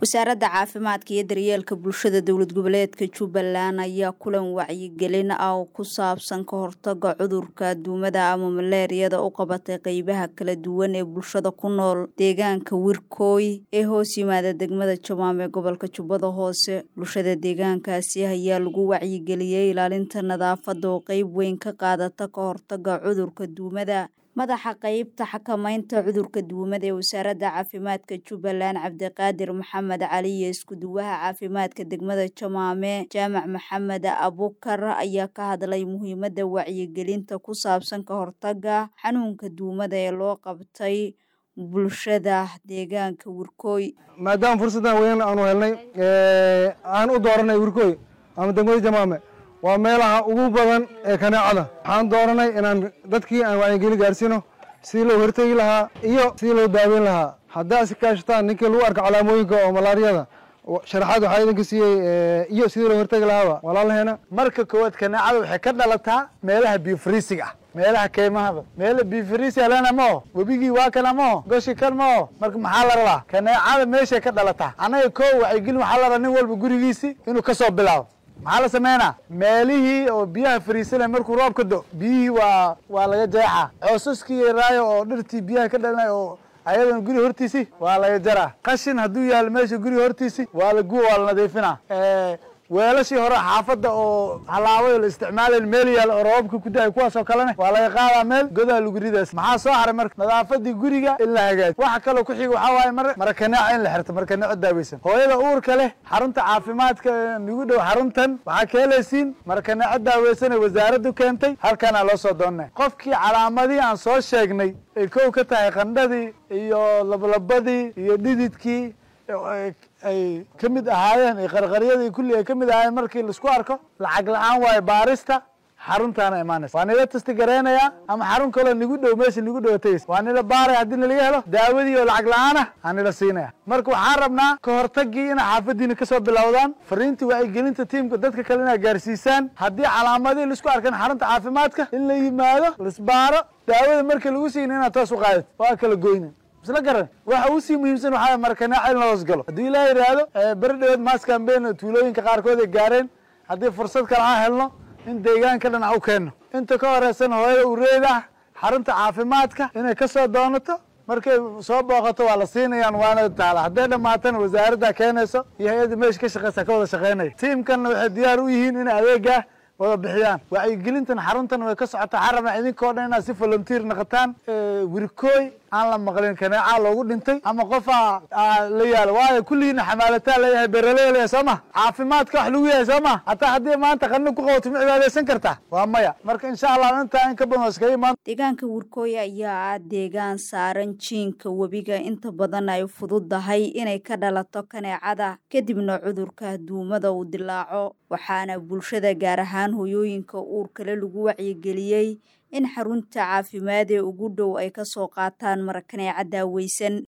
wasaaradda caafimaadka iyo daryeelka bulshada dowlad goboleedka jubbaland ayaa kulan wacyigelin ah oo ku saabsan ka hortaga cudurka duumada ama maleeriyada u qabatay qeybaha kala duwan ee bulshada ku nool deegaanka wirkooy ee hoos yimaada degmada jamaam ee gobolka jubbada hoose bulshada deegaankaasi ayaa lagu wacyigeliyey ilaalinta nadaafadda oo qeyb weyn ka qaadata ka hortaga cudurka duumada madaxa qeybta xakamaynta cudurka duumada ee wasaaradda caafimaadka jubbaland cabdiqaadir maxamed cali iyo isku-duwaha caafimaadka degmada jamaame jaamac maxamed abukar ayaa ka hadlay muhiimadda wacyigelinta ku saabsan ka hortaga xanuunka duumada ee loo qabtay bulshada deegaanka wirkooy maadaama fursaddan weyn aanu helnay aan u dooranay wirkooy ama degmada jamaame waa meelaha ugu badan ee kaneecada waxaan dooranay inaan dadkii aan wacyigelin gaarsiino sidii loo hortegi lahaa iyo sidii loo daaweyn lahaa haddaa is kaashataan ninkii lagu arko calaamooyinka oo malaariyada sharaxaad waxaa idinka siiyey iyo sidii loo hortegi lahaaba walaalaheena marka koowaad kaneecada waxay ka dhalataa meelaha biofriisiga ah meelaha keymahada meela biofriisi alena mao webigii waa kana mao goshi kan mao marka maxaa la rabaa kaneecada meeshay ka dhalataa annaga koo wacyigelin waxaa la rabaa nin walba gurigiisi inuu kasoo bilaabo maxaa la sameynaa meelihii oo biyaha fariisana markuu roob ka do biyihii waa waa laga jeexaa coosaskii yaraayo oo dhirtii biyaha ka dhalinay oo ayadan guri hortiisi waa laga jaraa qashin hadduu yaalo meesha guri hortiisi waa la guwa waa la nadiifinaa weelashii hore xaafadda oo halaabay la isticmaalayn meel yaal oo roobabka ku da-ay kuwaas oo kalena waa laga qaadaa meel godaha lagu ridaas maxaa soo haray marka nadaafadii guriga in la hagaaji waxa kaloo ku xiga waxaa waaye mar marakaneeco in la xirto marakaneeco daaweysan hooyada uurka leh xarunta caafimaadka nagu dhow xaruntan waxaa ka helaysiin marakaneeco daaweysan ee wasaaraddu keentay halkaana loo soo doonnay qofkii calaamadii aan soo sheegnay ay kow ka tahay qandhadii iyo lablabadii iyo dhididkii ay ka mid ahaayeen iyo qarqaryadii kulli ay ka mid ahaayeen markii laisku arko lacag la-aan waayo baarista xaruntaana imaanaysa waa nila tasti gareynayaa ama xarun kaloo nigu dhow meesha nigu dhow tagaysa waa nila baaraya haddii nalaga helo daawadii oo lacag la-aan ah aan nila siinaya marka waxaan rabnaa ka hortagii inay xaafadiina kasoo bilowdaan fariintii wacyigelinta tiimka dadka kale inaa gaarsiisaan haddii calaamadii laisku arkan xarunta caafimaadka in la yimaado laisbaaro daawada marka lagu siin inaad toos u qaadid waa kala goynin isla garan waxa uu sii muhiimsan waxaa markanaaca in la hoos galo haddii ilaa yidhaahdo beri dhaweed maas cambain tuulooyinka qaarkood ay gaareen haddii fursad kale aan helno in deegaanka dhinac u keenno inta ka horeysan hooyada ureed ah xarunta caafimaadka inay kasoo doonato markay soo booqato waa la siinayaan waana taala hadday dhammaatana wasaaradda keenayso iyo hay-adda meesha ka shaqeysa ka wada shaqeynaya tiimkanna waxay diyaar u yihiin inay adeegaa wada bixiyaan wacyigelintan xaruntan way ka socotaa xarama idinkao dhan inaad si volunteer naqataan wirkooy aan la maqlin kaneecaa loogu dhintay ama qofaa la yaalo waayo kulligiina xamaalataa leeyahay beraley leeyahay soo ma caafimaadka wax lagu yahay soo ma hataa haddii maanta qanno ku qabato ma cibaadaysan kartaa waa maya marka insha allah intaa in ka badan iskaga imaan deegaanka wirkooy ayaa ah deegaan saaran jiinka webiga inta badan ay fududahay inay ka dhalato kaneecada kadibna cudurka duumada uu dilaaco waxaana bulshada gaar ahaan hoyooyinka uurkale lagu wacyigeliyey in xarunta caafimaad ee ugu dhow ay ka soo qaataan marakaneeca daaweysan